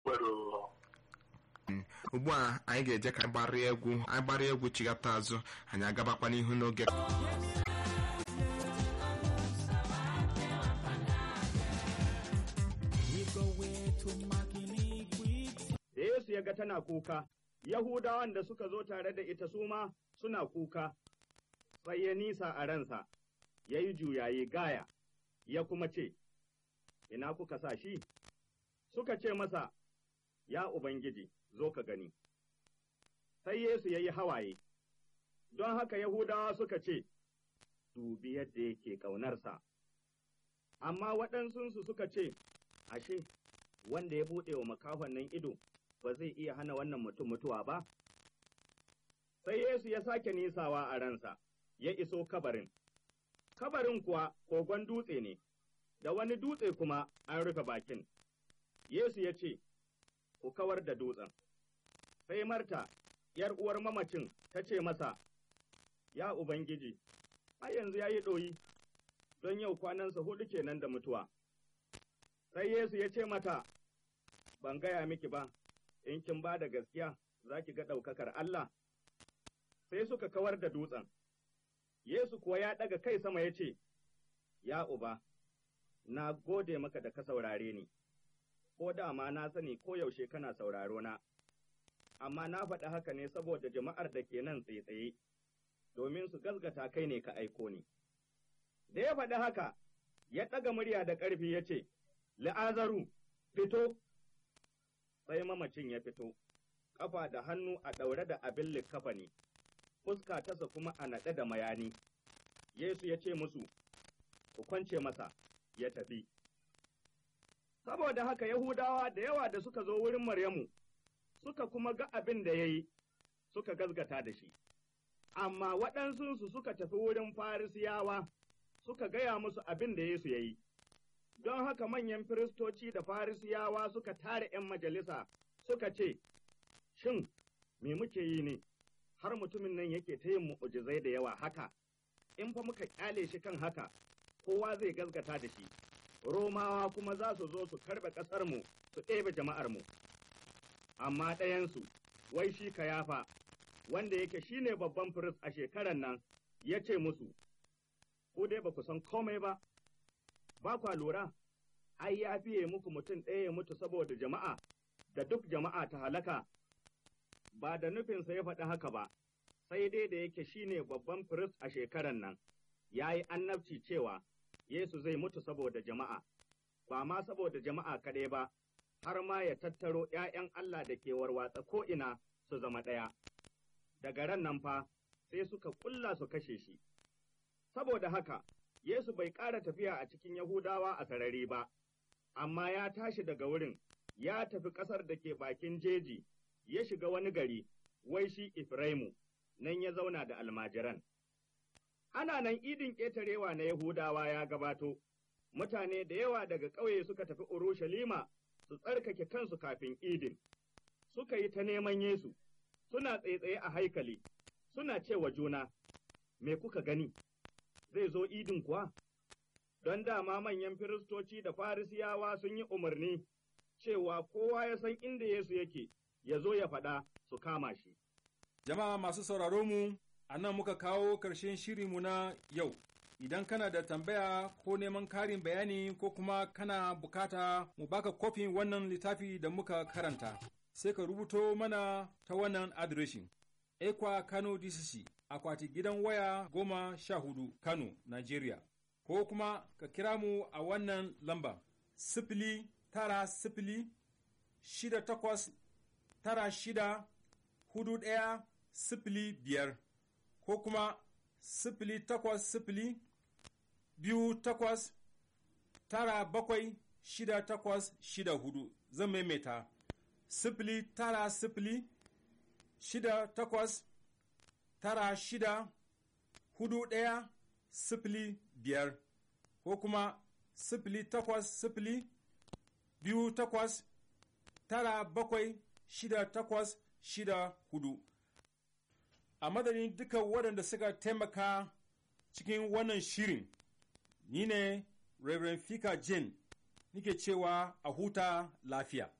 ugbu a anyị ga-eje ka anyị gbarịa egwu anyị gbarịa egwu chigata azụ anyị agabakwa n'ihu n'oge da Yesu ya ga tana kuka, Yahudawan da suka zo tare da ita su ma suna kuka, sai ya nisa a ransa, ya yi juyayi gaya, ya kuma ce, Ina kuka sa shi? Suka ce masa, Ya Ubangiji, zo ka gani. Sai Yesu ya yi hawaye, don haka Yahudawa suka ce, Dubi yadda yake ƙaunarsa. Amma waɗansunsu suka ce, Ashe, wanda ya buɗe wa makahon nan ido, ba zai iya hana wannan mutum mutuwa ba? Sai Yesu ya sake nisawa a ransa, ya iso kabarin. Kabarin kuwa kogon dutse ne, da wani dutse kuma an rufe bakin. Yesu ya ce, Ku kawar da dutsen. Sai Marta, ’yar uwar mamacin, ta ce masa, Ya Ubangiji, a yanzu ya yi ɗoyi, don yau kwanansa huɗu kenan da mutuwa. Sai Yesu ya ce mata, Ban gaya miki ba, in kin ba da gaskiya za ki ga ɗaukakar Allah. Sai suka kawar da dutsen. Yesu kuwa ya ɗaga kai sama ya ce, Ya Uba, na gode maka da ka saurare ni, ko dama na sani ko yaushe kana sauraro na, amma na faɗi haka ne saboda jama'ar da ke nan tsaye domin su gazgata kai ne ka aiko ni. Da ya faɗi haka, ya ɗaga murya da ƙarfi ya ce, La'azaru, fito! Sai mamacin ya fito, ƙafa da hannu a ɗaure da abin likkafa ne, fuska tasa kuma a naɗe da mayani. Yesu ya ce musu, Ku kwance masa, ya tafi. Saboda haka Yahudawa da yawa da suka zo wurin Maryamu, suka kuma ga abin da ya yi, suka gazgata da shi. Amma waɗansunsu suka tafi wurin Farisiyawa, suka gaya musu abin da Yesu ya yi. Don haka manyan firistoci da Farisiyawa suka tare ’yan majalisa suka ce, Shin, me muke yi ne, har mutumin nan yake ta yin mu'ujizai da yawa haka, in fa muka ƙyale shi kan haka, kowa zai gazgata da shi, Romawa kuma za su zo su karɓe ƙasarmu su ɗebe jama'armu. Amma ɗayansu, wai shi kayafa, wanda yake shi ne babban firist a shekaran nan, ya ce musu, Ku dai ba ku san komai ba, ba kwa lura, ai ya fiye muku mutum ɗaya ya mutu saboda jama'a, da duk jama'a ta halaka, ba da nufinsa ya faɗi haka ba, sai dai da yake shi ne babban firist a shekaran nan, ya yi annabci cewa Yesu zai mutu saboda jama'a, ba ma saboda jama'a kaɗai ba, har ma ya tattaro ’ya'yan Allah da ke warwatsa ko'ina su zama ɗaya. Daga ran nan fa, sai suka ƙulla su kashe shi. Saboda haka, Yesu bai ƙara tafiya a cikin Yahudawa a sarari ba, amma ya tashi daga wurin, ya tafi ƙasar da ke bakin jeji, ya shiga wani gari, wai shi Ifraimu, nan ya zauna da almajiran. Ana nan idin ƙetarewa na Yahudawa ya gabato, mutane da yawa daga ƙauye suka tafi Urushalima su tsarkake kansu kafin idin, suka yi ta neman Yesu, suna tsaitsaye a haikali, suna cewa juna, Me kuka gani, zai zo idin kuwa? Don dama manyan firistoci da farisiyawa sun yi umarni cewa kowa ya san inda Yesu yake, ya zo ya faɗa su kama shi. Jama'a masu sauraro mu, a nan muka kawo ƙarshen shirinmu na yau. Idan kana da tambaya ko neman karin bayani ko kuma kana bukata mu baka kofin wannan littafi da muka karanta, sai ka rubuto mana ta wannan adireshin. Ekwa Kano DCC, akwati gidan waya goma sha hudu Kano, Nigeria. Ko kuma ka kira mu a wannan lamba, sifili tara sifili shida takwas tara shida hudu ɗaya sifili biyar ko kuma sifili takwas sifili biyu takwas tara bakwai shida takwas shida hudu zan maimaita sifili tara sifili shida takwas tara shida hudu ɗaya sifili biyar ko kuma sifili takwas sifili biyu takwas tara bakwai shida takwas shida hudu a madadin duka waɗanda suka taimaka cikin wannan shirin ni ne Reverend Fika Jane nike cewa a huta lafiya.